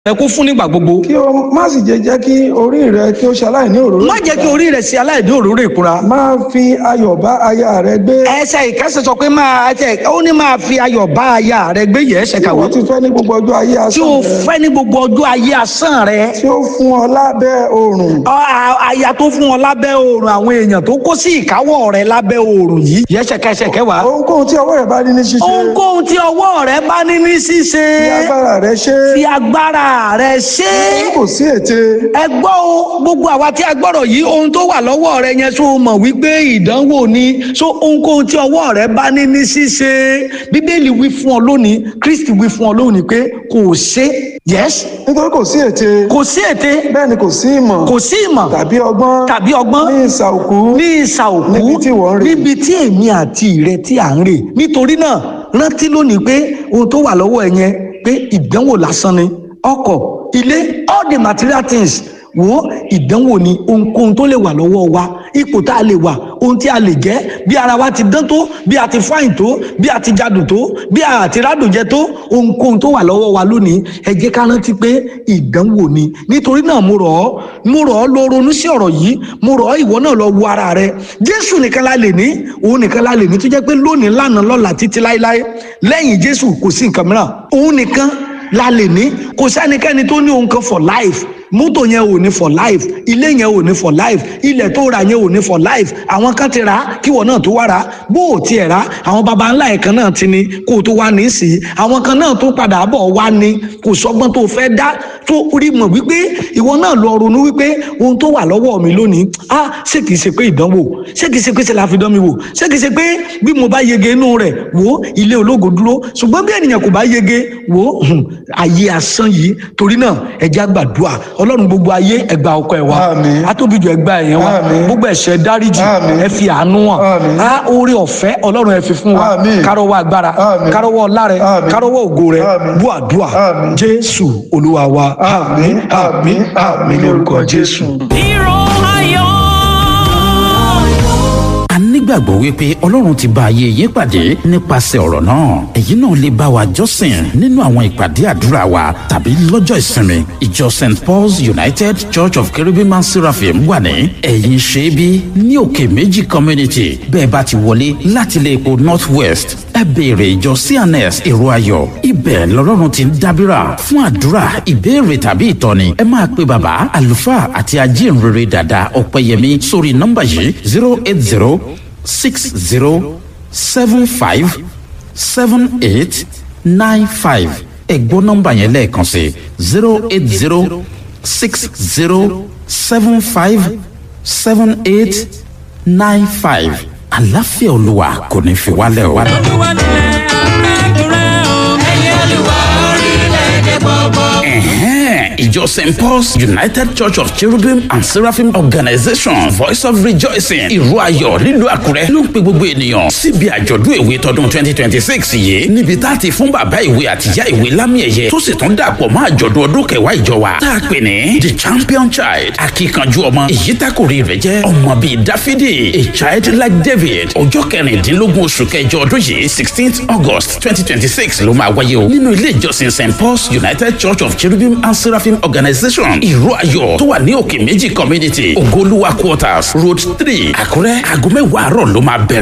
rẹ kó fún nígbà gbogbo. kí o má sì jẹ́ jẹ́ kí orí rẹ kí o ṣaláìní òróró má jẹ́ kí orí rẹ̀ ṣe aláìdé òróró ìkúra. máa fi ayọ̀ bá aya rẹ gbé ẹsẹ̀ ìkẹsẹ̀ sọ pé máa ẹsẹ̀ ó ní máa fi ayọ̀ bá aya rẹ gbé yẹ ẹsẹ̀ tí kàwé. wọ́n ti fẹ́ ní gbogbo ọjọ́ ayé tí o asán rẹ fẹ́ ní gbogbo ọjọ́ ayé asán rẹ. tí ó fún ọ lábẹ́ oòrùn Ọ- a- aya tó fún ọ lábẹ́ oòrùn àwọn èèyàn tó kó sí ìkáwọ́ rẹ lábẹ́ oòrùn yìí. yẹ ẹsẹ̀ kẹsẹ̀ kẹwàá. ohunkóhun tí ọwọ́ rẹ bá ní ní ṣíṣe ohunkóhun tí ọwọ́ rẹ bá ní ní ṣíṣe. ní agbára rẹ ṣe fi agbára rẹ ṣe é. kò sí ète ẹ gbọ́ o gbogbo àwa tí a gbọ́rọ̀ yìí ohun tó wà lọ́wọ́ rẹ yẹn so mọ̀ wípé ìdánwò ni so ohunkóhun tí ọwọ́ rẹ bá ní ní ṣíṣe bíbélì wí fún ọ lónìí kristi wí fún ọ lónìí pé kò ṣe yes nítorí kò sí ète kò sí ète bẹ́ẹ̀ ni kò sí ìmọ̀ kò sí ìmọ̀ tàbí ọgbọ́n tàbí ọgbọ́n ní ìsà òkú ní ìsà òkú Níbi tí wọ́n ń rè. níbi tí èmi àti ìrẹ tí à ń rè nítorí náà rántí lónìí pé ohun tó wà lọ́wọ́ ẹ yẹn pé ìdánwò lásán ni ọkọ̀ ilé all the material things wo ìdánwò ni ohunkóhun tó lè wà lọ́wọ́ wa ipò tá a lè wà ohun tí a lè jẹ́ bí ara wa ti dán tó bí a ti fáìn tó bí a ti jadùn tó bí a ti rádùn jẹ tó ohunkóhun tó wà lọ́wọ́ wa lónìí ẹ jẹ́ ká rántí pé ìdánwò ni nítorí náà mo rọ̀ ọ́ mo rọ̀ ọ́ lọ ronú sí ọ̀rọ̀ yìí mo rọ̀ ọ́ ìwọ náà lọ wo ara rẹ jésù nìkan la lè ní òun nìkan la lè ní tó jẹ́ pé lónìí lánàá lọ́la títí láéláé lẹ́yìn jésù kò sí nǹkan mìíràn òun nìkan la lè ní kò sẹ́nikẹ́ni tó ní ohun kan for life mọ́tò yẹn ò ní for life ilé yẹn ò ní for life ilẹ̀ tó ra yẹn ò ní for life àwọn kan ti rà á kíwọ náà tó wá rà á bó o tiẹ̀ rà á àwọn baba ńlá ẹ̀ kan náà ti ní kó o tó wá ní sí i àwọn kan náà tó padà bọ̀ wá ní kò sọ́gbọ́n tó fẹ́ dá tó rí mọ̀ wípé ìwọ náà lọ ronú wípé ohun tó wà lọ́wọ́ mi lónìí ah ṣé kìí ṣe pé ìdánwò ṣé kìí ṣe pé ṣe la fi dán mi wò ṣé kìí ṣe pé bí mo bá yege inú rẹ̀ wò ilé ológo dúró ṣùgbọ́n bí ènìyàn kò bá yege wò hùn, ayé asán yìí torí náà ẹja gbàdúrà ọlọ́run gbogbo ayé ẹgbà ọkọ ẹ̀ wá Àmín. atóbijọ́ ẹgbà ẹ̀yẹn wá Àmín. gbogbo ẹ̀ṣẹ̀ dáríjì Àmín. ẹ fi àánú hàn Àmín. á oore ọ̀fẹ́ ọlọ́run ẹ fi fún wa Àmín. kárọ̀wọ́ agbára Àmín. kárọ̀wọ́ ọlá rẹ Àmín. kárọ̀wọ́ ògo rẹ Àmín. bú àdúrà Àmín. jésù olúwa wa àmín àmín àmín lórúkọ jésù. Hero ayọ̀. a nígbàgbọ́ wípé ọlọ́run ti bá ayé yín pàdé nípasẹ̀ ọ̀rọ̀ náà èyí náà lè bá wa jọ́sìn nínú àwọn ìpàdé àdúrà wa tàbí lọ́jọ́ ìsinmi ìjọ st paul's united church of cherubim and seraphim wà ní ẹ̀yìn ṣẹ́bí ní òkè méjì community bẹ́ẹ̀ bá ti wọlé láti ilé epo north west ẹ béèrè ìjọ cns èrò ayọ̀ ibẹ̀ lọ́lọ́run ti ń dábìrà fún àdúrà ìbéèrè tàbí ìtọ́ni ẹ máa pe bàbá àlùfáà àti ajínrere dàda ọ̀pẹ̀yẹmí sórí nọ́mbà yìí zero eight zero six zero seven five seven eight nine five ẹ gbọ́ nọ́mbà yẹn lẹ́ẹ̀kan sí zero eight zero six zero seven five seven eight nine five àlàáfíà olúwa kò ní fi wálẹ̀ o. Olúwa nílẹ̀ àtẹ̀kùrẹ́ o. Ẹ̀yin Olúwa orílẹ̀-èdè gbogbo. Ẹ̀hẹ́n, ìjọ st paul's united church of cherubim and seraphim organization voice of rejoicing ìró ayọ̀ nílùú àkúrẹ́ ló ń pe gbogbo ènìyàn síbi àjọ̀dún ìwé tọdún twenty twenty six yìí níbi tá a ti fún bàbá ìwé àtìyá ìwé lámì ẹ̀yẹ tó sì tún dàpọ̀ mọ́ àjọ̀dún ọdún kẹwàá ìjọ wa tá a pè ní the champion child akíkanjú ọmọ èyí tákòrí rẹ̀ jẹ́ ọmọ bíi dáfídì a child like david ọjọ́ kẹrìndínlógún oṣù kẹjọ ọdún yìí sixteenth august twenty twenty six ló máa wáyé o nínú ilé ìjọsìn st paul's united church of cherubim and seraphim organization ìró ayọ̀ tó wà ní òkè méjì community ogoluwa quarters road three àkúrẹ́ aago mẹ́wàá àárọ̀ ló máa bẹ̀rẹ̀.